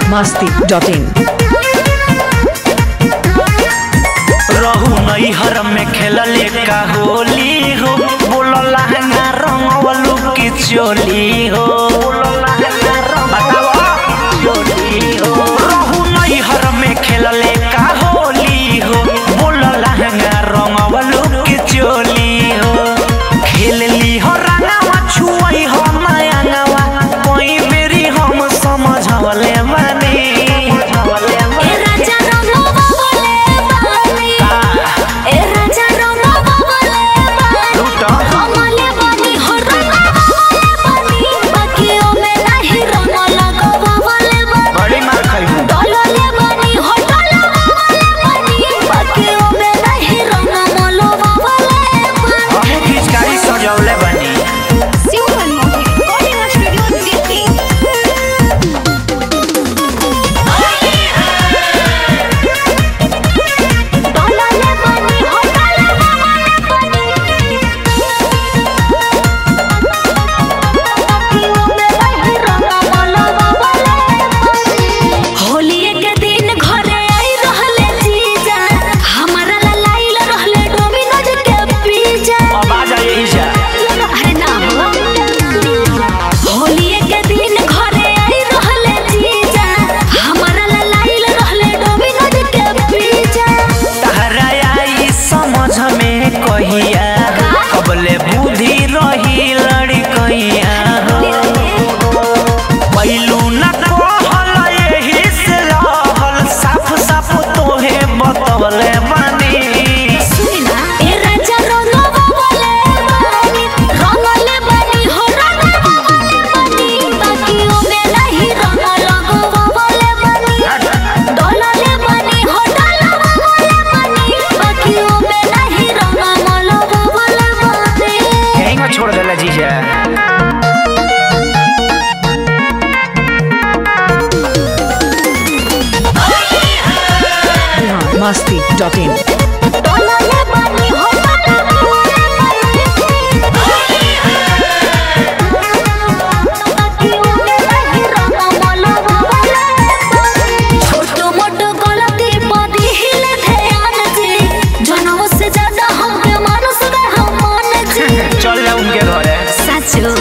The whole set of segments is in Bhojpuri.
masti.in रहू नैहर में खेलले का होली हो बोलो लहंगा रंगवलू की चोली हो बताओ चोली हो रहू नैहर में खेलले का होली हो बोलो लहंगा रंगवलू की चोली हो खेल ली हो रंगावा छुई हो नयंगावा कोई मेरी हम समझवले बनी ए राजा रंगवा बोले बानी ए राजा रंगवा बोले बानी लूटा। रंगले बानी हो रंगवा बोले बानी बाकियों में नहीं रंग लगवा बोले बानी बड़ी मार खाई डोलले बानी हो डोलवा बोले बानी बाकियों में नहीं रंग मलवा बोले बानी हमू खिचकारी सजौले बनी simple Mohit coding studio Delhi डोलले बानी हो डोलवा बोले बानी बाकियों में नहीं रंग मलवा बोले बानी होली के दिन घरे आई रहले जीजा हमारा ला लाइल रहले डोमिनोज के पिज्जा अब आ जाइए ईशा अरे ना हो होली के दिन घरे आई रहले जीजा हमारा ला लाइल रहले डोमिनोज के पिज्जा तहरा आई समझ में कहिया कबले बुद्धि रही लड़ी कहिया पैलू न कहल यही से रहल साफ साफ तोहे बतवले बनी सुनी ना ए राजा रंगवा बोले बानी रंगले बानी हो रंगवा बोले बानी बाकियों में नहीं रंग लगवा बोले बानी डोलले बानी हो डोलवा बोले बानी बाकियों में नहीं रंग मलवा बोले बानी यहीं में छोड़ देला जीजा masti.in डोलले बानी हो डोलवा बोले बानी बाकियों में नहीं रंग मलवा बोले बानी छोटो मोटो गलती पदी हिले ध्यान जी जनों से ज्यादा हमके मानुस में हम मान जी चल जा उनके घरे साचो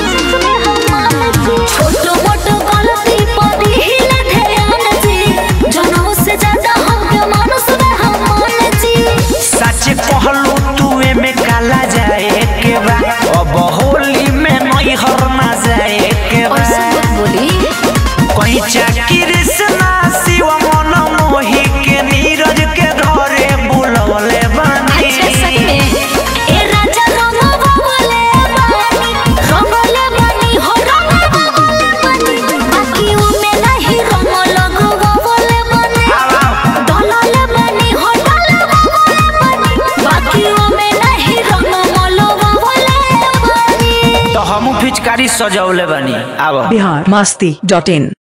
छोटो मोटो गलती पदी हिले ध्यान जी जनों से ज्यादा हमके मानुस में हम मान जी सच कहलू तू में काला जाए के बा अब होली में नई हर ना जाए के और बा सब बोली कहीं चाकिर से ना शिव मन मोही के नीरज के घरे बुलवले बानी अच्छा सच में ए राजा रंगवा बोले बानी रंगले बानी हो रंगवा बोले बानी बाकियों में नहीं रंग लगवा बोले बानी आओ, आओ। डोलले बानी हो डोलवा बोले बानी बाकियों में नहीं रंग मलवा बोले बानी तो हमू फिचकारी सजौले बानी आब bihar masti.in